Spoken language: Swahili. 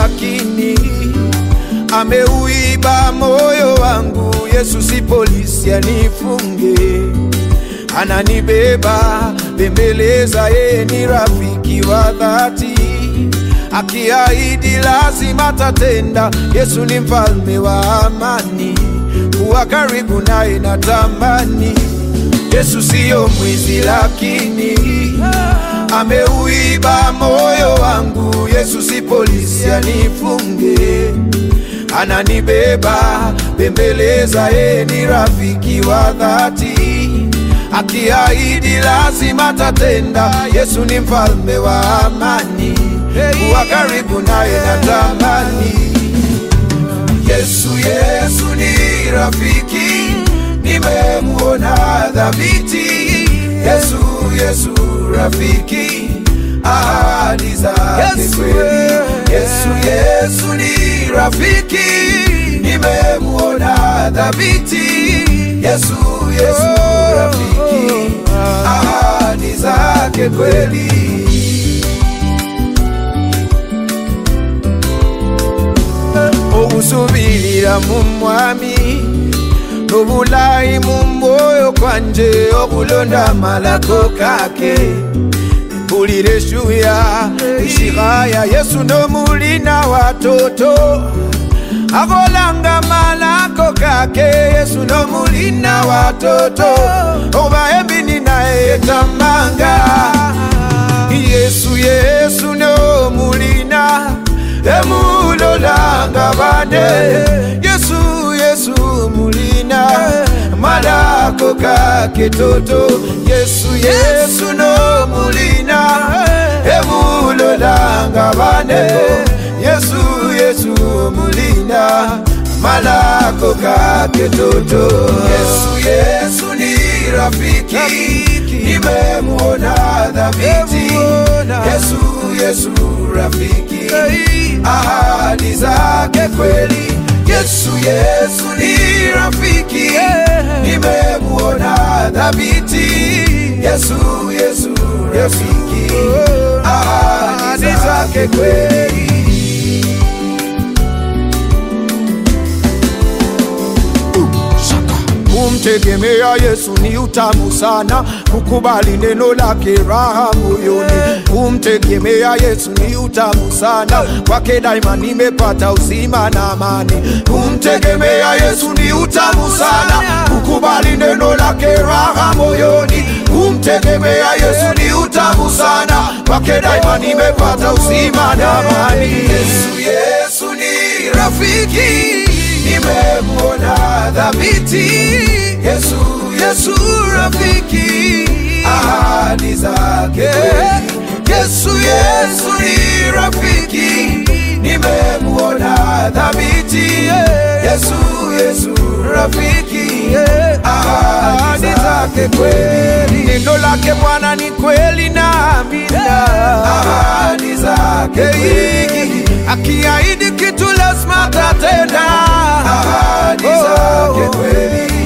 lakini ameuiba moyo wangu. Yesu si polisi anifunge, ananibeba bembeleza, yeye ni rafiki wa dhati, akiahidi lazima tatenda. Yesu ni mfalme wa amani, kuwa karibu naye natamani. Yesu siyo mwizi, lakini ameuiba moyo wangu. Yesu si polisi anifunge, ananibeba bembeleza, yeye ni rafiki wa dhati, akiahidi lazima tatenda. Yesu ni mfalme wa amani, kuwa karibu naye natamani. Yesu, Yesu ni rafiki, nimemuona dhabiti. Yesu, Yesu rafiki, ahadi zake kweli. Yesu, Yesu ni rafiki, nimemuona dhabiti. Yesu, Yesu rafiki, ahadi zake kweli. okusubirira mu mwami n'obulayi mu mwoyo kwanje okulonda amalako kake mpulira eshuya ishihaya yesu n'omulina watoto akolanga malako kake yesu n'omulina watoto oba ebini naye yetamanga yesu yesu n'omulina emulolanga bane yesu yesu mulina malako kake toto yesu yesu no mulina emulolanga bane yesu yesu mulina malako kake toto yesu yesu ni rafiki nimemuona dhabiti yesu yesu rafiki ahadi zake kweli. Yesu, Yesu ni rafiki, nimemuona dhabiti. Yesu, Yesu rafiki, ahadi zake kweli. Kumtegemea Yesu ni utamu sana, kukubali neno lake raha moyoni. Kumtegemea Yesu ni utamu sana, kwake daima nimepata uzima na amani. Kumtegemea Yesu ni utamu sana, kukubali neno lake raha moyoni. Kumtegemea Yesu ni utamu sana, kwake daima nimepata uzima na amani. Yesu, Yesu ni rafiki nimemuona dhabiti. Yesu, Yesu rafiki, ahadi zake kweli. Yesu, Yesu ni rafiki, nimemuona dhabiti. Yesu, Yesu rafiki, ahadi zake kweli. Neno lake Bwana ni kweli na amina, ahadi zake kweli. Akiahidi kitu lazima tatenda, ahadi zake kweli.